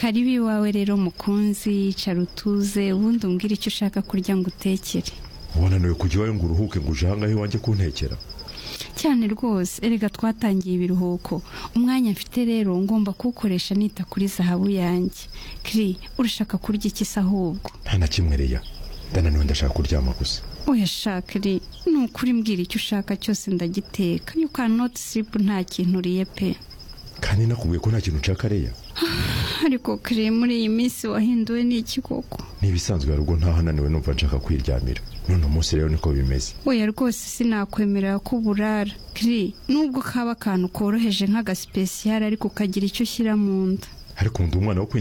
karibu iwawe rero mukunzi icara utuze ubundi umbwire icyo ushaka kurya ngo utekere wananiwe kujya iwawe ngo uruhuke ngo uje ahangaha iwanjye kuntekera cyane rwose erega twatangiye ibiruhuko umwanya mfite rero ngomba kuwukoresha nita kuri zahabu yanjye kiri urashaka kurya iki se ahubwo nta na kimwe reya ndananiwe ndashaka kuryama gusa uyashaka iri ni ukuri mbwira icyo ushaka cyose ndagiteka you cannot sleep nta kintu uriye pe kandi nakubwiye ko nta kintu nshaka reya ariko kiri muri iyi minsi wahinduwe n'iki koko ntibisanzwe hari ubwo ntaha naniwe numva nshaka kwiryamira none umunsi rero niko bimeze oya rwose sinakwemerera ko uburara kiri nubwo kaba akantu koroheje nk'agasipesiyari ariko ukagira icyo ushyira mu nda ariko ndi umwana wo